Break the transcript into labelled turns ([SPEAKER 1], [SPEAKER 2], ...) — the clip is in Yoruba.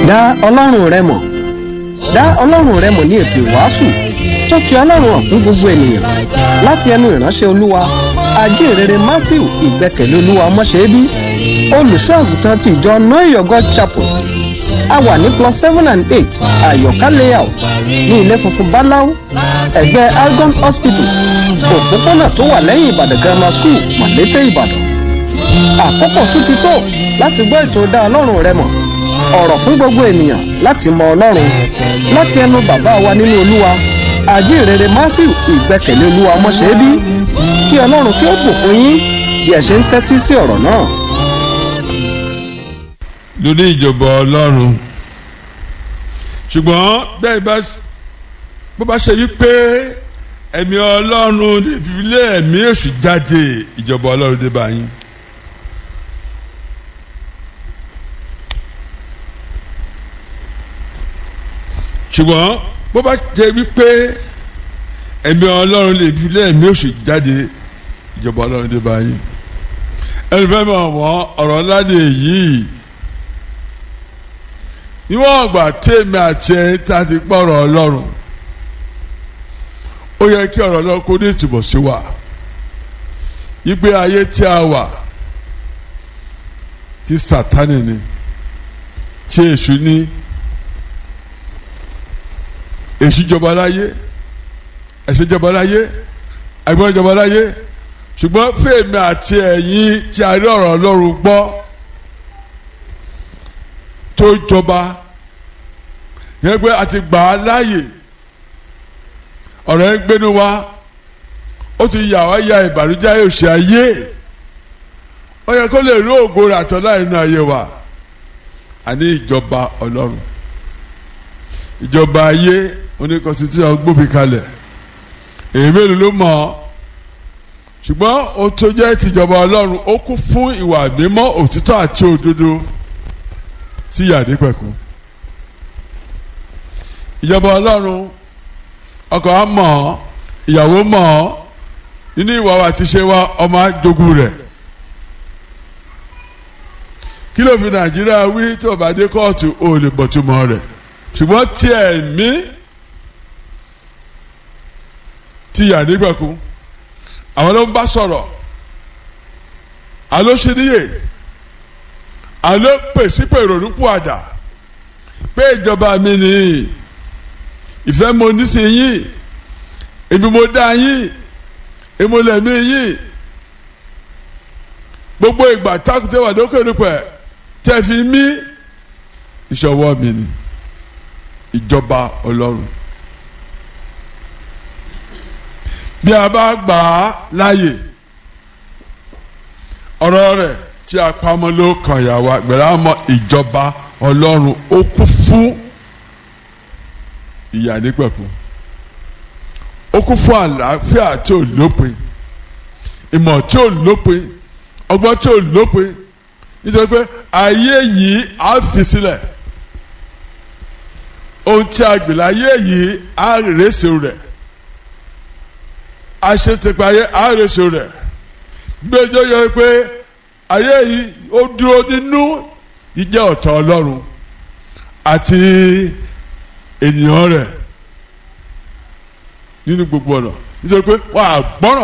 [SPEAKER 1] dá ọlọ́run rẹ mọ̀ dá ọlọ́run rẹ mọ̀ ní ètò ìwàásù tó fi ọlọ́run hàn fún gbogbo ènìyàn láti ẹnu ìránṣẹ́ olúwa ajínrere matthew ìgbẹ́kẹ̀lé olúwa ọmọṣẹ́bí olùṣọ́ àgùntàn ti ìjọ noy god chapel a wà ní plus seven and eight àyọ̀ká layout ní ilé funfun báláú ẹ̀gbẹ́ algon hospital òpópónà tó wà lẹ́yìn ìbàdàn grammar school mọ̀lété ìbàdàn àkókò tún ti tó láti gbọ́ ètò dá ọlọ́run rẹ mọ̀ ọ̀rọ̀ fún gbogbo ènìyàn láti mọ ọlọ́run láti ẹnu bàbá wa nínú olúwa àjíǹrere matthew ìgbẹ́kẹ̀lé olúwa ọmọṣẹ́bí kí ọlọ́run kí ó bùkún yín bí ẹ ṣe ń tẹ́tí sí ọ̀rọ̀ náà.
[SPEAKER 2] lórí ìjọba ọlọ́run ṣùgbọ́n bẹ́ẹ̀ bá bó bá ṣe wípé ẹ̀mí ọlọ́run lè fi lé ẹ̀mí èṣù jáde ìjọba ọlọ́run dé bá yín. ṣùgbọ́n bó bá ṣe wípé ẹ̀mí ọlọ́run lè fi lé ẹ̀mí èṣù jáde ìjọba ọlọ́run dé bá yín. ẹni fẹ́ mọ̀ wọ́n ọ̀rọ̀ ńlá ni èyí níwọ̀n ọ̀gbà tèmi àti ẹ̀yin tá a ti gbọ́ ọ̀rọ̀ ọlọ́run ó yẹ kí ọ̀rọ̀ ọlọ́run kó ní ìtumọ̀ sí wa ìgbé ayé tí a wà tí sátánì ni tí èṣù ní èṣù jọba láyé ẹ̀ṣẹ̀ jọba láyé ẹ̀gbọ́n jọba láyé ṣùgbọ́n fèmí àti ẹ̀yin tí a rí ọ̀rọ̀ ọlọ́run gbọ́ tó jọba yẹn pé a ti gbà á láàyè ọ̀rọ̀ yẹn gbénu wa ó ti yà wá ya ìbànújẹ́ òṣè ayé ó yẹ kó lè rí ògo rẹ̀ àtọ́lá inú ayé wa àní ìjọba ọlọ́run ìjọba ayé oníkọsítúṣà gbófin kalẹ̀ èyí mélòó ló mọ̀ ọ́ ṣùgbọ́n ó tó jẹ́ tìjọba ọlọ́run ó kún fún ìwà mímọ́ òtítọ́ àti òdodo sí yàdí pẹ̀kú ìjọba ọlọ́run ọkọ á mọ̀ ọ́ ìyàwó mọ̀ ọ́ nínú ìwà wa ti ṣe wá ọmọ àjogún rẹ̀ kí ló fi nàìjíríà wí tí ó bá dé kóòtù ó lè bọ̀túmọ̀ rẹ̀ ṣùgbọ́n tí ẹ̀mí ti yàdí pẹ̀kú àwọn ló ń bá sọ̀rọ̀ àló ṣe níyè àló pèsè pé ìrònú pọ̀ àdá pé ìjọba mi nìyí ìfẹ́ mo ní sí yín èmi mo dá yín èmo lẹ̀mí yín gbogbo ìgbà tákùtẹ́ wà lókè nípẹ̀ tẹ́ fi mí ìṣọwọ́ mi ni ìjọba ọlọ́run bí a bá gbà á láàyè ọ̀rọ̀ rẹ̀ tí a pamọ́ ló kàn yà wá gbẹ̀rẹ̀ àmọ́ ìjọba ọlọ́run ó kún fún ìyà nípẹ̀kun ó kún fún àlàáfíà tí ò lópin ìmọ̀ tí ò lópin ọgbọ́n tí ò lópin nítorí pé ayé yìí á fi sílẹ̀ ohun tí a gbìlẹ̀ ayé yìí á rèéṣe rẹ̀ aṣètìpá ayé á rèéṣe rẹ̀ gbẹjọ yọ pé ayé yìí ó dúró nínú ìjẹ́ ọ̀tọ̀ ọlọ́run àti ènìyàn rẹ̀ nínú gbogbo ọ̀nà nítorí pé wọ́n á gbọ́ràn.